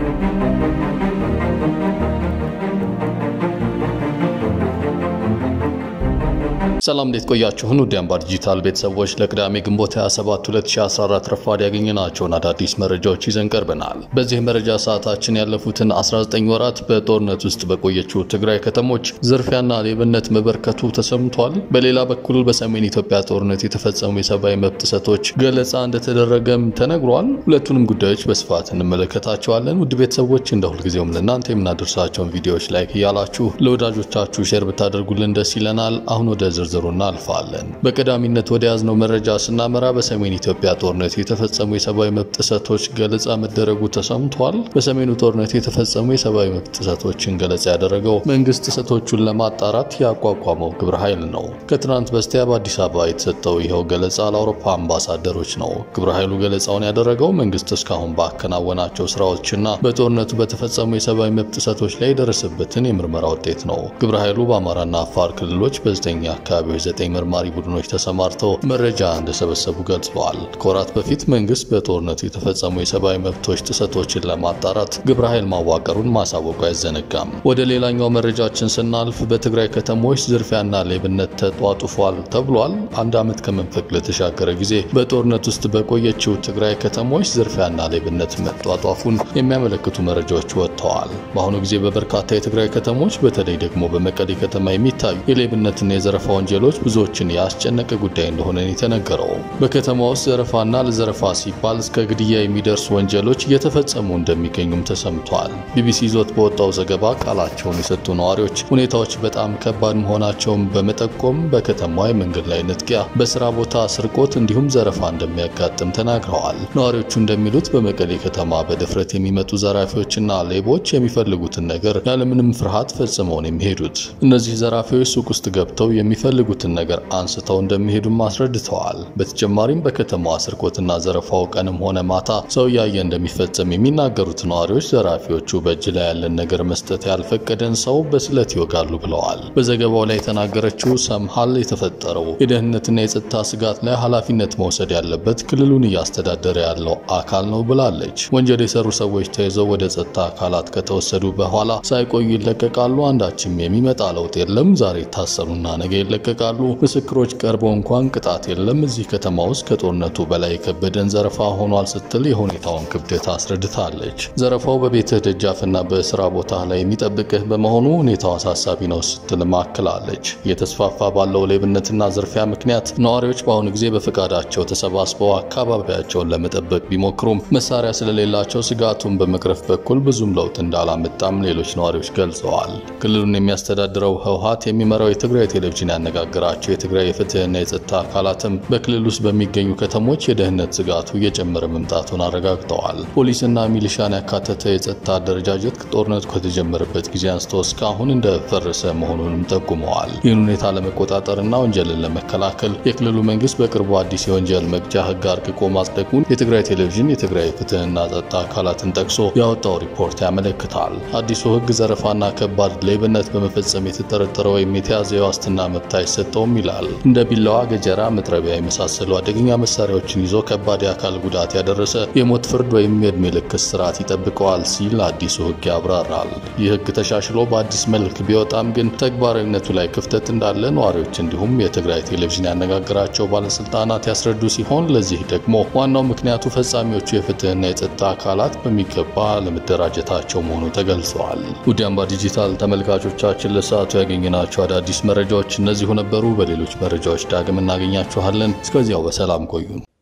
ሰላም እንዴት ቆያችሁን? ውድ አምባር ዲጂታል ቤተሰቦች ለቅዳሜ ግንቦት 27 2014 ረፋድ ያገኘናቸውን አዳዲስ መረጃዎች ይዘን ቀርበናል። በዚህ መረጃ ሰዓታችን ያለፉትን 19 ወራት በጦርነት ውስጥ በቆየችው ትግራይ ከተሞች ዝርፊያና ሌብነት መበርከቱ ተሰምቷል። በሌላ በኩል በሰሜን ኢትዮጵያ ጦርነት የተፈጸሙ የሰብአዊ መብት ጥሰቶች ገለጻ እንደተደረገም ተነግሯል። ሁለቱንም ጉዳዮች በስፋት እንመለከታቸዋለን። ውድ ቤተሰቦች እንደ ሁልጊዜውም ለእናንተ የምናደርሳቸውን ቪዲዮዎች ላይክ እያላችሁ ለወዳጆቻችሁ ሼር ብታደርጉልን ደስ ይለናል። አሁን ወደ ዝርዝሩ እናልፋለን። በቀዳሚነት ወደ ያዝነው መረጃ ስናመራ በሰሜን ኢትዮጵያ ጦርነት የተፈጸሙ የሰብአዊ መብት ጥሰቶች ገለጻ መደረጉ ተሰምቷል። በሰሜኑ ጦርነት የተፈጸሙ የሰብአዊ መብት ጥሰቶችን ገለጻ ያደረገው መንግስት ጥሰቶቹን ለማጣራት ያቋቋመው ግብረ ኃይል ነው። ከትናንት በስቲያ በአዲስ አበባ የተሰጠው ይኸው ገለጻ ለአውሮፓ አምባሳደሮች ነው። ግብረ ኃይሉ ገለጻውን ያደረገው መንግስት እስካሁን ባከናወናቸው ስራዎችና በጦርነቱ በተፈጸሙ የሰብአዊ መብት ጥሰቶች ላይ የደረሰበትን የምርመራ ውጤት ነው። ግብረ ኃይሉ በአማራና አፋር ክልሎች በዘጠኝ አካባቢዎች ዘጠኝ መርማሪ ቡድኖች ተሰማርተው መረጃ እንደሰበሰቡ ገልጸዋል። ከወራት በፊት መንግስት በጦርነቱ የተፈጸሙ የሰብአዊ መብቶች ጥሰቶችን ለማጣራት ግብረ ኃይል ማዋቀሩን ማሳወቁ አይዘነጋም። ወደ ሌላኛው መረጃችን ስናልፍ በትግራይ ከተሞች ዝርፊያና ሌብነት ተጧጡፏል ተብሏል። አንድ ዓመት ከመንፈቅ ለተሻገረ ጊዜ በጦርነት ውስጥ በቆየችው ትግራይ ከተሞች ዝርፊያና ሌብነት መጧጧፉን የሚያመለክቱ መረጃዎች ወጥተዋል። በአሁኑ ጊዜ በበርካታ የትግራይ ከተሞች በተለይ ደግሞ በመቀሌ ከተማ የሚታዩ የሌብነትና የዘረፋ ወንጀሎች ብዙዎችን ያስጨነቀ ጉዳይ እንደሆነ የተነገረው በከተማ ውስጥ ዘረፋና ለዘረፋ ሲባል እስከ ግድያ የሚደርሱ ወንጀሎች እየተፈጸሙ እንደሚገኙም ተሰምቷል። ቢቢሲ ይዞት በወጣው ዘገባ ቃላቸውን የሰጡ ነዋሪዎች ሁኔታዎች በጣም ከባድ መሆናቸውን በመጠቆም በከተማዋ የመንገድ ላይ ንጥቂያ፣ በስራ ቦታ ስርቆት እንዲሁም ዘረፋ እንደሚያጋጥም ተናግረዋል። ነዋሪዎቹ እንደሚሉት በመቀሌ ከተማ በድፍረት የሚመጡ ዘራፊዎችና ሌቦች የሚፈልጉትን ነገር ያለምንም ፍርሃት ፈጽመው ነው የሚሄዱት። እነዚህ ዘራፊዎች ሱቅ ውስጥ ገብተው የሚፈልጉትን ነገር አንስተው እንደሚሄዱም አስረድተዋል። በተጨማሪም በከተማዋ ስርቆትና ዘረፋው ቀንም ሆነ ማታ ሰው እያየ እንደሚፈጸም የሚናገሩት ነዋሪዎች ዘራፊዎቹ በእጅ ላይ ያለን ነገር መስጠት ያልፈቀደን ሰው በስለት ይወጋሉ ብለዋል። በዘገባው ላይ የተናገረችው ሰምሃል የተፈጠረው የደህንነትና የጸጥታ ስጋት ላይ ኃላፊነት መውሰድ ያለበት ክልሉን እያስተዳደረ ያለው አካል ነው ብላለች። ወንጀል የሰሩ ሰዎች ተይዘው ወደ ጸጥታ አካላት ከተወሰዱ በኋላ ሳይቆዩ ይለቀቃሉ። አንዳችም የሚመጣ ለውጥ የለም። ዛሬ ይታሰሩና ነገ ይለቀቃሉ። ምስክሮች ቀርበው እንኳን ቅጣት የለም። እዚህ ከተማ ውስጥ ከጦርነቱ በላይ የከበደን ዘረፋ ሆኗል ስትል የሁኔታውን ክብደት አስረድታለች። ዘረፋው በቤትህ ደጃፍና በስራ ቦታ ላይ የሚጠብቅህ በመሆኑ ሁኔታው አሳሳቢ ነው ስትል ማክላለች። እየተስፋፋ ባለው ሌብነትና ዝርፊያ ምክንያት ነዋሪዎች በአሁኑ ጊዜ በፈቃዳቸው ተሰባስበው አካባቢያቸውን ለመጠበቅ ቢሞክሩም መሳሪያ ስለሌላቸው ስጋቱን በመቅረፍ በኩል ብዙም ለውጥ እንዳላመጣም ሌሎች ነዋሪዎች ገልጸዋል። ክልሉን የሚያስተዳድረው ህወሓት የሚመራው የትግራይ ቴሌቪዥን ያነጋገራቸው የትግራይ የፍትህና የጸጥታ አካላትም በክልል ውስጥ በሚገኙ ከተሞች የደህንነት ስጋቱ እየጨመረ መምጣቱን አረጋግጠዋል። ፖሊስና ሚሊሻን ያካተተ የጸጥታ አደረጃጀት ጦርነቱ ከተጀመረበት ጊዜ አንስቶ እስካሁን እንደፈረሰ መሆኑንም ጠቁመዋል። ይህን ሁኔታ ለመቆጣጠርና ወንጀልን ለመከላከል የክልሉ መንግስት በቅርቡ አዲስ የወንጀል መቅጫ ህግ አርቅቆ ማጽደቁን የትግራይ ቴሌቪዥን የትግራይ ፍትህና ጸጥታ አካላትን ጠቅሶ ያወጣው ሪፖርት ያመለክታል። አዲሱ ህግ ዘረፋና ከባድ ሌብነት በመፈጸም የተጠረጠረ ወይም የተያዘ የዋስትና መብት አይሰጠውም ይላል። እንደ ቢላዋ፣ ገጀራ፣ መጥረቢያ የመሳሰሉ አደገኛ መሳሪያዎችን ይዞ ከባድ የአካል ጉዳት ያደረሰ የሞት ፍርድ ወይም የዕድሜ ልክ እስራት ይጠብቀዋል ሲል አዲሱ ህግ ያብራራል። ይህ ህግ ተሻሽሎ በአዲስ መልክ ቢወጣም ግን ተግባራዊነቱ ላይ ክፍተት እንዳለ ነዋሪዎች እንዲሁም የትግራይ ቴሌቪዥን ያነጋገራቸው ባለስልጣናት ያስረዱ ሲሆን ለዚህ ደግሞ ዋናው ምክንያቱ ፈጻሚዎቹ የፍትህና የጸጥታ አካላት በሚገባ ለመደራጀታቸው መሆኑ ተገልጸዋል። ውድ አምባ ዲጂታል ተመልካቾቻችን ለሰዓቱ ያገኘናቸው አዳዲስ መረጃዎች እነዚሁ ነበሩ። በሌሎች መረጃዎች ዳግም እናገኛችኋለን። እስከዚያው በሰላም ቆዩን።